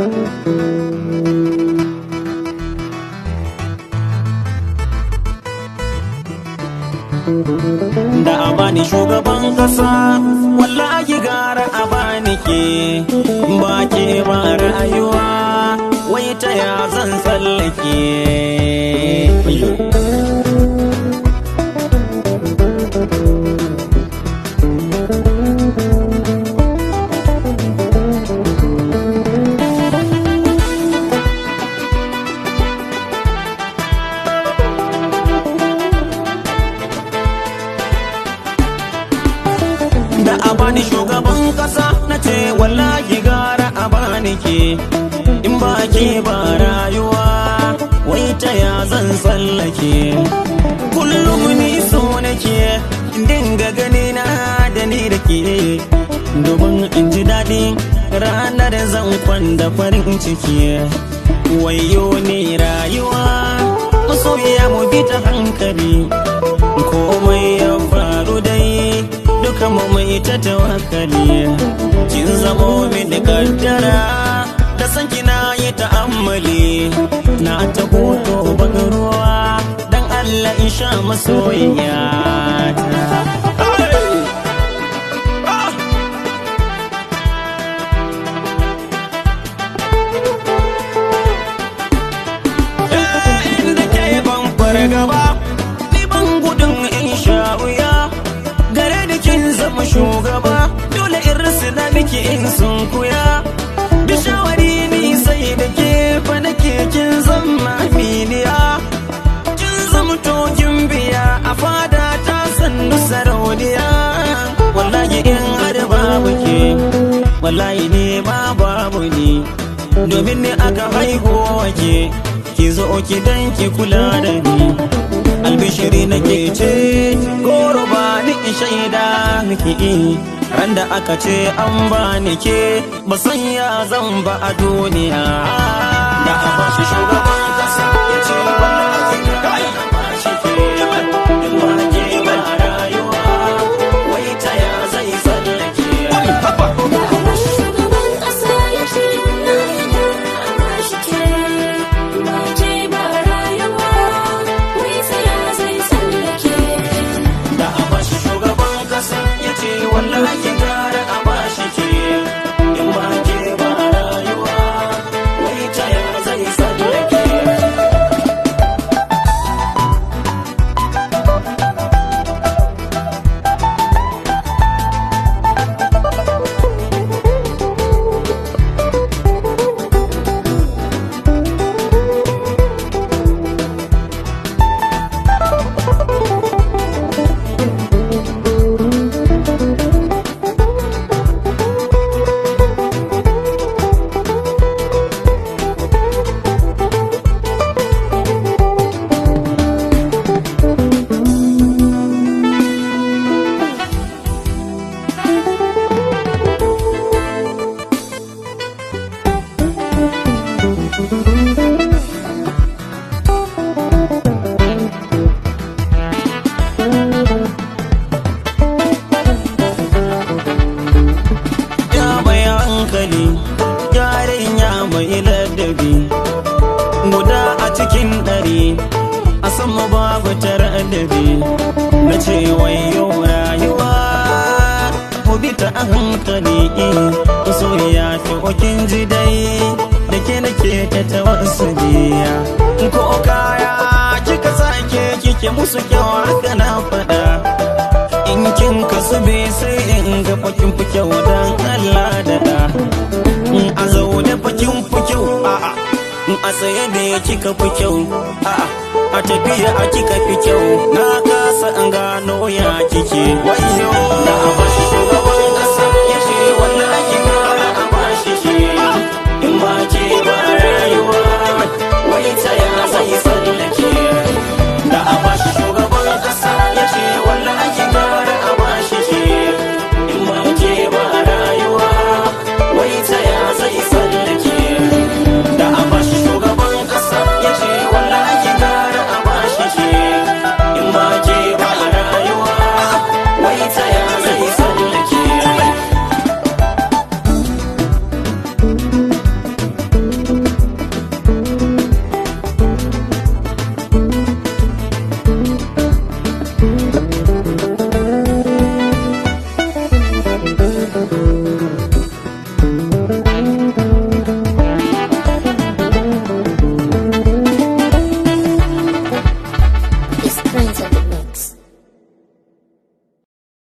da a bani shugaban kasa wallahi gara a bani ke ba ke ba rayuwa wai ta ya zan tsallake da a bani shugaban kasa na ce wallahi gara a bani ke in ba ke ba rayuwa wai ta ya zan tsallake kullum ni so nake in dinga gani na da ni da ke domin in ji daɗi ranar zan kwanda farin ciki wayo ne rayuwa masoya mu bi ta hankali komai ya faru dai duka mu mai ta tawakkali kin zamo min kaddara da san kina yi ta'ammali na ta hoto baga ruwa dan Allah in sha masoyiya da ke ban fargaba ni ban gudun in sha wuya gare da kin zama shugaba dole in rasu na miki in sun kuya da shawari ni sai da ke fa nake kin zama aminiya kin zama tokin biya a fada ta sannu sarauniya wallahi in har babu ke wallahi ne ma babu ni domin ne aka haihu wake ki zo ki dan ki kula da ni albishiri nake ce goro ba ni in shaida miki ran da aka ce an ba ni ke ba san ya zan ba a duniya da a ba shi shugaban kasa ya ce wallahi kai ba shi ke in ba ke ba rayuwa wai ta ya zai tsallake Shugaban ƙasa ya ce wallahi gara a bashi ke ba ke ba rayuwa wai tsaya zai tsallake. da a bashi shugaban kasa ya ce wallahi gara a bashi ke in ba ke ba rayuwa wai ta ya zai tsallake ya mai hankali yarin ya mai ladabi guda a cikin ɗari a sama babu taradabi na ce wayo rayuwa ku bi ta a hankali so ya fi okin ji dai da ke nake ta tawassaliya ko kaya kika sake kike musu kyau haka na faɗa in kin kasu bai sai in ga fakin fi kyau dan Allah da da in a zaune fakin fi kyau a'a in a tsaye da ya kika fi kyau a'a a tafiya a kika fi kyau na kasa in gano ya kike wayo da a bashi shugaban